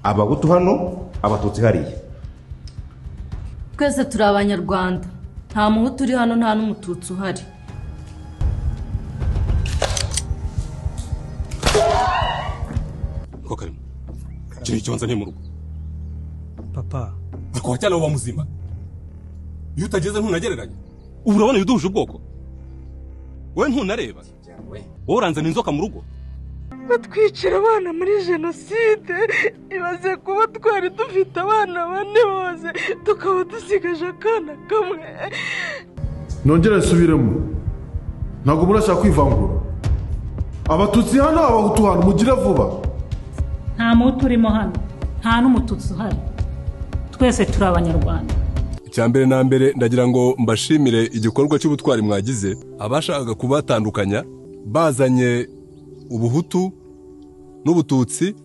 abahutu hano abatutsi hariya twese turi abanyarwanda nta muhutu uri hano nta n'umututsi uhari ko karimo icyo ni ikibanza ni mu rugo papa akaba cyane uba muzima iyo utageze ntunagereranya ubu urabona ibiduhuje ubwoko wowe ntunareba wowe uranzana inzoka mu rugo batwicira abana muri jenoside ibaze kuba twari dufite abana bane bose tukaba dusigaje akana kamwe nongere nsubiremo ntabwo murashaka kwivangura abatutsi hano abahutu hano mugire vuba nta muti urimo hano nta n'umututsi uhari twese turi abanyarwanda icya mbere na mbere ndagira ngo mbashimire igikorwa cy'ubutwari mwagize abashakaga kubatandukanya bazanye ubuhutu n'ubututsi